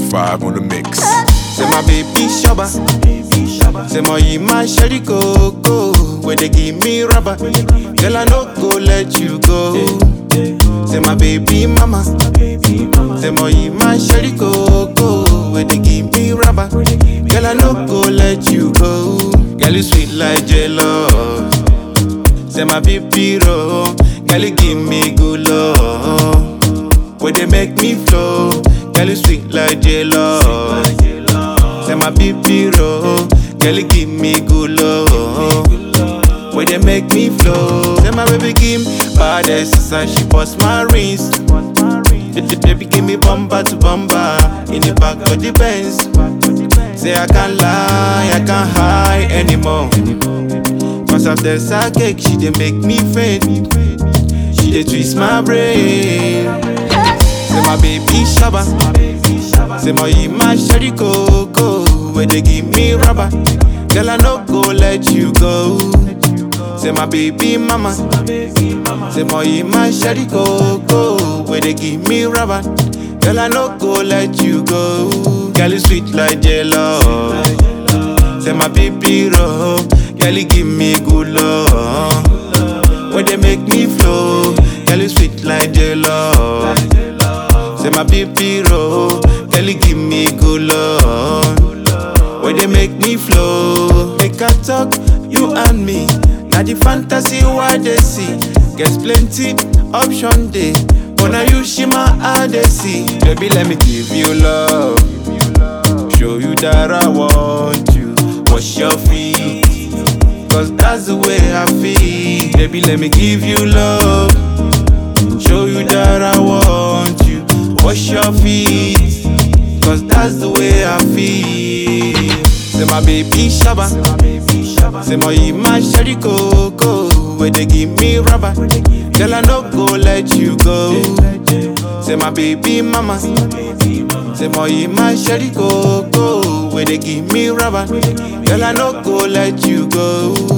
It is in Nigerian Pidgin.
5 on the mix. Say my baby shabba. Say my ima sherry coco. Where they give me rubber. Girl, I no go let you go. Say my baby mama. Say my ima sherry coco. Where they give me rubber. Girl, I no go let you go. Girl, you sweet like jello. Say my baby roll. Girl, you give me good love. Where they make me flow. Girl, you sweet like jello. Say my baby roll. Girl, you give me good love. Where they make me flow. Say my baby give me bad exercise. She bust my rings. Baby give me bumper to bumper in the back of the Benz. Say I can't lie, I can't hide anymore. Cause of the cake, she dey make me faint. She dey twist my brain. Say my baby shabba. Say my ima sherry coco. Where they give me rubber. Girl, I no go let you go. Say my baby mama. Say my ima sherry coco. Where they give me rubber. Girl, I no go let you go. Girl, you sweet like jello. Say my baby roll. Girl, you give me good love. Where they make me flow. Girl, you sweet like jello. Say my baby roll. Girl, you give me good love. Where they make me flow. Make I talk, you and me. Now the fantasy why they see. Gets plenty option day. But now you shima how they see. Baby, let me give you love. Show you that I want you. Wash your feet. Cause that's the way I feel. Baby, let me give you love. Show you that I want you. Wash your feet. Cause that's the way I feel. Say my baby shabba. Say my ima sherry coco. Where they give me rubber. Girl, I no go let you go. Say my baby mama. Say my ima sherry coco. Where they give me rubber. Girl, I no go let you go.